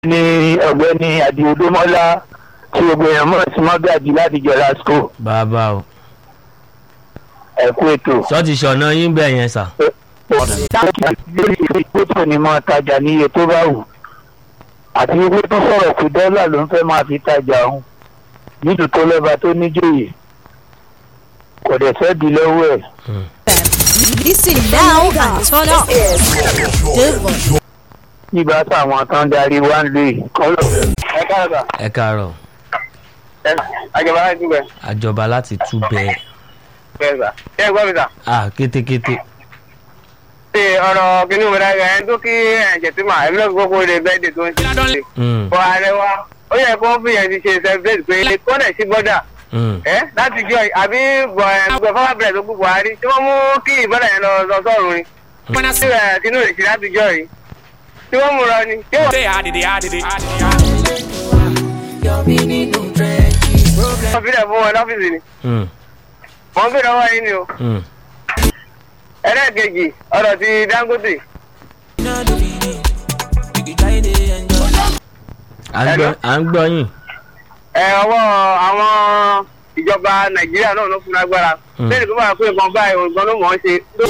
ní ọ̀gbẹ́ni adiodomola tí gbogbo èèyàn mọ̀ sí mọ́gàjì láti jọra school bàbá o ẹ̀kú ètò. sọ́ọ̀tì ṣọ̀nà yín bẹ̀ yẹn sà. lórí ìfipótò ni mo tajà ní iye tó bá wù àti wípé tó sọ̀rọ̀ pé dọ́là ló ń fẹ́ máa fi tajà òun nídùú tó lọ́ba tó níjòyè kò dẹ̀ fẹ́ di lọ́wọ́ ẹ̀. Listen now and turn up. Devon. nígbà táwọn tó ń darí wá ń lè kọ́lọ̀. ẹ káàbà ẹ káàárọ̀ àjọba láti dúpẹ́ àjọba láti tú bẹ́ẹ̀ bẹ́ẹ̀ sà ṣé ẹ gbọ́ mi sà. à kétékété ṣe ọ̀rọ̀ kínní mi dára ẹni tó kí ẹ̀jẹ̀ tí mà ẹ̀mí lọ́sọ̀ gbogbo rẹ̀ bẹ́ẹ̀ dè tó ń ṣe. Mm, bọ̀ ààrẹ wa ó yẹ kó fi yẹn ti ṣe celebrate pé kó dẹ̀ sí bọ́dà mm, ẹ láti jọ àbí bọ̀ ẹ̀ gbọ̀ fọwọ́ bẹ̀rẹ̀ tó kú buhari tí wọ́n mú kí ìbọ́dà yẹn lọ lọ sọ́run ni. wọ́n náà sí ẹ̀ tinú rẹ̀ sí láti jọ yìí tí wọ́n mú lọ ni. tí wọ́n wọ́n fi lẹ̀ fún wọn lọ́fíìsì ni mm, wọ́n fi lọ́wọ́ yín ni o. mm. ẹlẹ́ẹ̀kejì ọ̀rọ̀ ti dangote à ń gbọ́- à ń gbọ́ yín ẹ ọwọ́ àwọn ìjọba nàìjíríà náà ló fún lágbára Hmm. lẹ́yìn tó bá pé nǹkan báyìí nǹkan ló mọ̀ ọ́n ṣe ló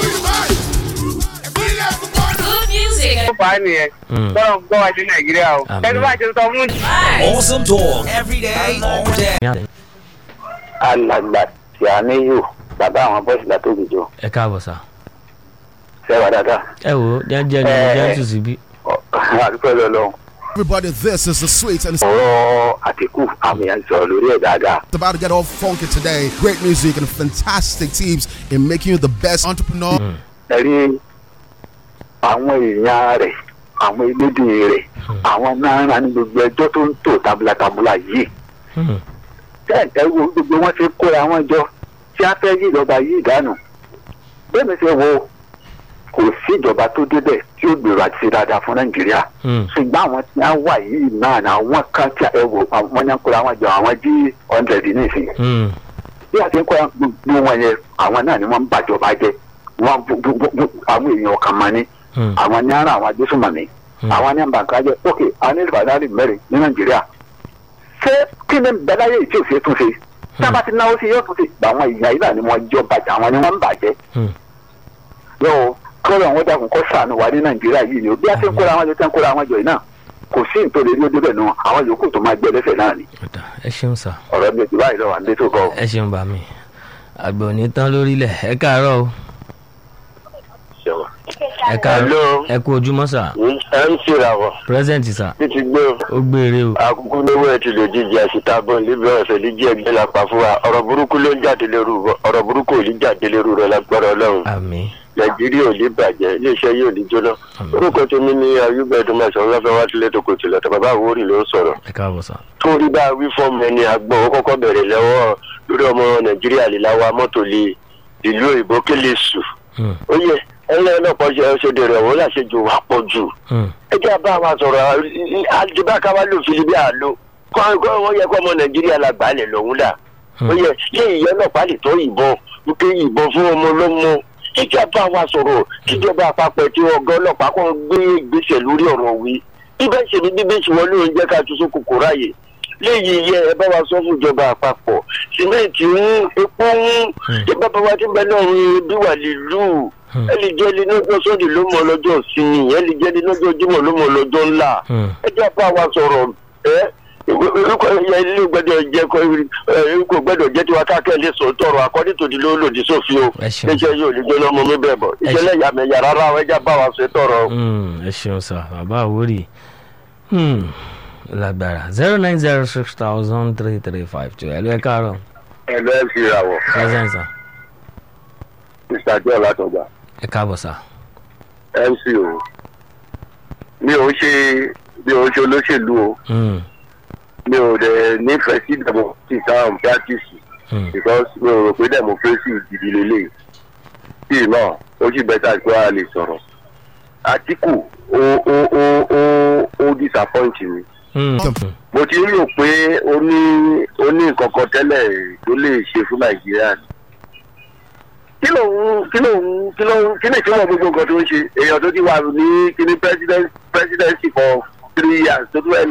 Good music. ló fà á nìyẹn Mm. tọ́lọ̀ ń gbọ́ wá sí nàìjíríà o Àmín. ẹni bá ṣe sọ fún Awesome talk every day, all day. alàgbà tí a níyò bàbá àwọn bọ́ọ̀sì látòkèjọ ẹ káàbọ̀ sà. sẹ́wà dáadáa ẹ wò ó jẹ́jẹ́ ni Eh. jẹ́ntù síbí. àdúpẹ́ lọ́lọ́run Everybody, this is the sweet and it's ọ̀rọ̀ àtìkù àmì ẹ̀ ń sọ̀rọ̀ lórí ẹ̀ dáadáa about to get all funky today. Great music and fantastic teams in making you the best entrepreneur. ẹ rí àwọn èèyàn rẹ̀ àwọn elédè rẹ̀ àwọn náírà ní gbogbo ẹjọ́ tó ń tò tabulatabula yìí Mm, tẹ́ ẹ wo gbogbo wọn ti kóra wọn jọ tí a fẹ́ yí ìjọba yìí dànù bẹ́ẹ̀ mi ṣe wo kò sí ìjọba tó débẹ̀ tí ó gbèrò àti ṣe dáadáa fún nàìjíríà mm, ṣùgbọ́n àwọn tí wọ́n wà yìí náà ni àwọn kan tí ẹ wò àwọn yẹn kóra wọn jọ àwọn jí hundred nísìnyí mm, bí a ti ń kóra gbogbo wọn yẹn àwọn náà ni wọ́n ń bàjọba jẹ wọ́n bu- bu- bu- bu- àwọn èèyàn kan mọ́ ni mm, àwọn ní ara àwọn agbésùnmọ̀mí Mm. àwọn ní àǹbàǹkà jẹ ok àwọn ní ìbàdàn mẹ́rin ní nàìjíríà ṣé kí ni bẹ́láyé tí ò ṣe tún ṣe tí a bá ti náwó sí yóò tún ṣe àwọn èèyàn yìí náà ni wọ́n jọ bàjẹ́ àwọn ni wọ́n ń bàjẹ́ mm. yóò kọ́lọ̀ wọn dàkún kọ́ sànù wà ní nàìjíríà yìí ni o bí a ti ń kóra wọn jọ tí ń kóra wọn jọ yìí náà kò sí nítorí ní ojúbẹ̀ nù àwọn yòókù tó máa gbẹ lẹ́sẹ̀ náà ni Ó dà, ẹ ṣeun sà ọ̀rọ̀ mi ò ti báyìí lọ́wọ́ à ń dé tó kọ́. ẹ ṣeun bà mí àgbẹ̀ ò ní tán lórílẹ̀ ẹ káàárọ̀ o ẹ káàárọ̀ Hello. ẹ kú ojúmọ́ sà ẹ ń ṣèràwọ̀ present sà títí gbé ó gbére o àkókò lówó ẹ ti lè jíjẹ àṣìtàbọ̀ níbi ọ̀sẹ̀ díjì ẹgbẹ́ la pa fún wa ọ̀rọ̀ burúkú ló ń jáde lérú ọ̀rọ̀ burúkú ò ní jáde lérú rẹ lágbára ọlọ́run àmì nàìjíríà ò ní bàjẹ́ iléeṣẹ́ yóò ní jóná Àmín. orúkọ tèmi ní ayúbẹ̀ẹ́dùn mẹ́sàn-án lọ́fẹ́ wá sílé tó kò tilẹ̀ tó bàbá àwórì ló ń sọ̀rọ̀ ẹ káàbọ̀ sà torí bá a wí fọ́ọ̀mù ẹni àgbọ̀n ó kọ́kọ́ bẹ̀rẹ̀ lọ́wọ́ lórí ọmọ nàìjíríà lè láwa mọ́tò lè ìlú òyìnbó kélé sù Mm, ó yẹ ẹlẹ́ ọlọ́pàá ṣe ṣe dèrè ọ̀hún láṣejù wà pọ̀ jù mm, ẹ jẹ́ bá wa sọ̀rọ̀ àdìbá ká wá lò fìlíbí àlò kọ́ kọ́ wọ́n yẹ kó ọmọ nàìjíríà la gbà á lẹ̀ lọ́hún là ó yẹ ṣé ìyẹn ọlọ́pàá lè tọ́ ìbọn wípé ìbọn fún ọmọ ọlọ́mọ ẹ jẹ́ bá wa sọ̀rọ̀ kíjọba àpapọ̀ tí ọgá ọlọ́pàá kàn gbé ìgbésẹ̀ lórí ọ̀rọ̀ wí bíbẹ́ ṣe ni bíbẹ́ ṣe wọlé oúnjẹ ká tún sókò kó ráàyè léyìí yẹ ẹ bá wa sọ fún ìjọba àpapọ̀ sìmẹ́ǹtì ń epo ń ìbá bá wa ti bẹ náà ń bí wà lílù Hmm. ẹ lè jẹ́ ẹni lọ́jọ́ sọ́ọ̀dì ló mọ lọ́jọ́ ìsinmi ẹ lè jẹ́ ẹni lọ́jọ́ jímọ̀ ló mọ lọ́jọ́ ńlá mm. ẹ jẹ́ bá wa sọ̀rọ̀ ẹ orúkọ ẹ̀yà ilé gbẹ́dọ̀ jẹ́ kọ́ orúkọ gbẹ́dọ̀ jẹ́ tiwa káàkiri lè sọ tọrọ akọ́dí tòdì ló lòdì sófin o Ẹ ṣeun. iṣẹ́ yóò lè gbóná ọmọ mi bẹ̀ bọ̀ ìṣẹ̀lẹ̀ yàmẹ̀yà rárá ẹ jẹ́ bá wa ṣe tọrọ. Mm, ẹ ṣeun sà bàbá àwórì Hmm, lágbára zero nine zero six thousand three three five two ẹ ló ẹ káàárọ̀ ẹ lọ ẹ fi ìràwọ̀ present sà mr joe látọgbà ẹ káàbọ̀ sà mc o mi ò ṣe mi ò ṣe olóṣèlú o Mm, mi ò dẹ̀ nífẹ̀ẹ́ sí democracy táwọn practice mm, because mi ò rò pé democracy gidi lélẹ̀ tí náà ó sì bẹ́tà pé a lè sọ̀rọ̀ àtìkù ó ó ó ó ó disappoint mi mm, mo ti rò pé ó ní ó ní nǹkan kan tẹ́lẹ̀ tó lè ṣe fún nàìjíríà ni kí ló ń kí ló ń kí ló ń kí ni ìtumọ̀ gbogbo nǹkan tó ń ṣe èèyàn tó ti wà ní kíní president presidency for three years tó tún ẹ̀